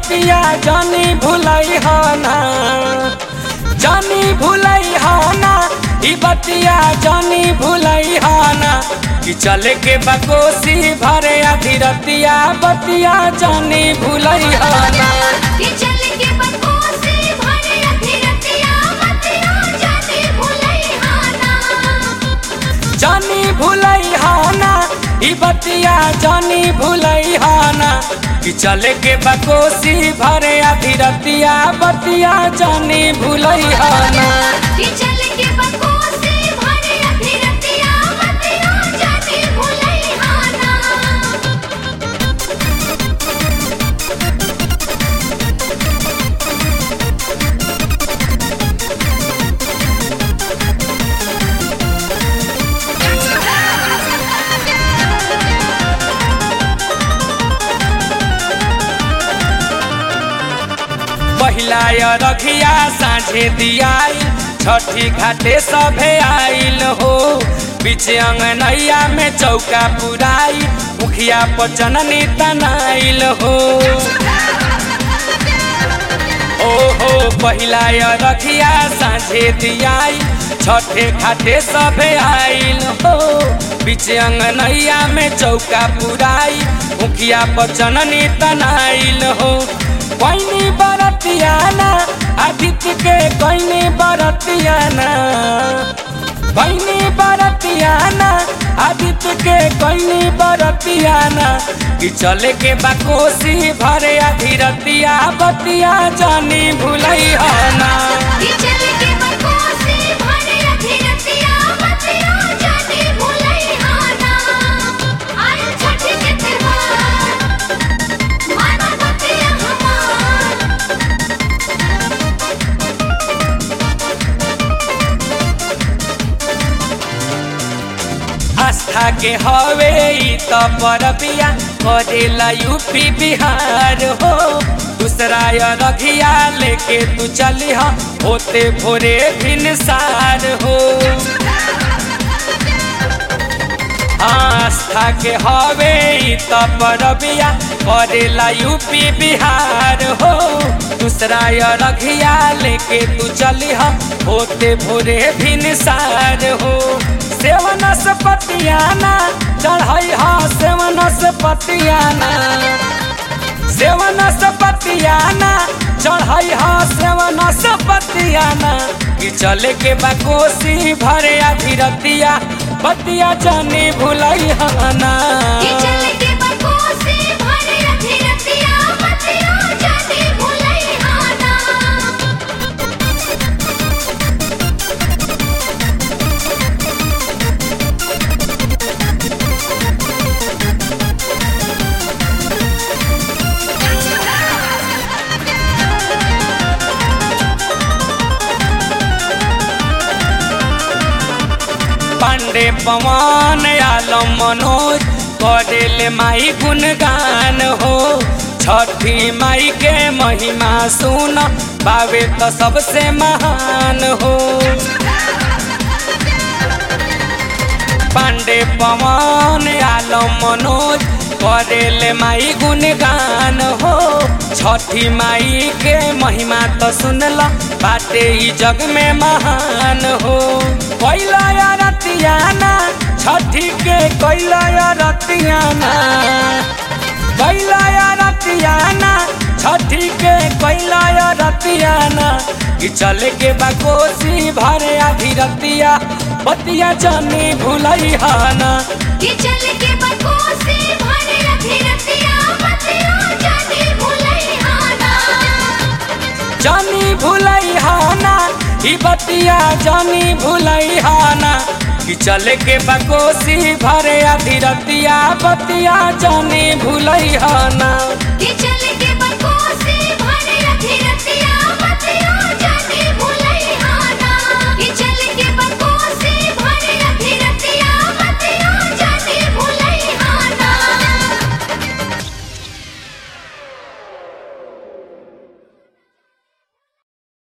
बतिया जानी भुलई ना जानी भुलई ना ई बतिया जानी भुलई ना कि चले के बकोसी भरे आधी रतिया बतिया जानी भुलई ना कि चल के बकोसी भरे अधीरतिया मतिया जाने भुलई हाना जानी भुलई ना ई बतिया जानी भुलई ना कि चले के बकोसी भरे आधी रतिया बतिया जानी भुलई ना कि चल के बकोसी भरे अधीरतिया मतिया जाने भुलई हाना पहिला रखिया साँझे दियाई छठी घाटे सभे आइल हो बीच अंगनैया में चौका पुराई मुखिया पचननी तनाइल हो ओहो पहिला रखिया साँझे दियाई छठे घाटे सभे आइल हो बीच अंगनैया में चौका पुराई मुखिया पचननी तनाइल हो कैनी बरतियाना आदित्य के कैनी बरतियाना कैनी बरतियाना आदित्य के कैनी बरतियाना कि चले के बाकोसी भरे आधी रतिया बतिया जानी भुलई ना कि चल के बकोसी भरे अधीरतिया मतिया जाने भुलई हाना आयल छठ के त्योहार माना बतिया हमार आस्था के हवे ई त परबिया करेला यूपी बिहार हो दूसरा रघिया लेके तू चली हा होते भोरे भिनसार हो आस्था के हवे ई त परबिया करेला यूपी बिहार हो दूसरा रघिया लेके तू चली हा होते भोरे भिनसार हो सेवन से पतियाना चढ़ाई हा सेवन से पतियाना सेवन से पतियाना चढ़ाई हा सेवन से पतियाना कि चले के बकोसी भरे आधी रतिया बतिया जानी भुलई हाना कि चल के बकोसी भरे अधीरतिया मतिया जाने भुलई हाना पांडे पवन आलम मनोज करेले माई गुणगान हो छठी माई के महिमा सुन बावे तो सबसे महान हो पांडे पवन आलम मनोज करेले माई गुणगान हो छठी माई के महिमा तो सुनल बाटे ई जग में महान हो कैला रतियाना छठी के कैला रतियाना कैला रतियाना छठी के कैला रतियाना कि चले के बकोसी भरे आधी रतिया बतिया जानी भुलई हाना कि चल के बकोसी भरे अधीरतिया मतिया जाने भुलई हाना जानी भुलई हाना ई बतिया जानी भुलई हाना कि चले के बकोसी भरे आधी रतिया बतिया जानी भुलई हाना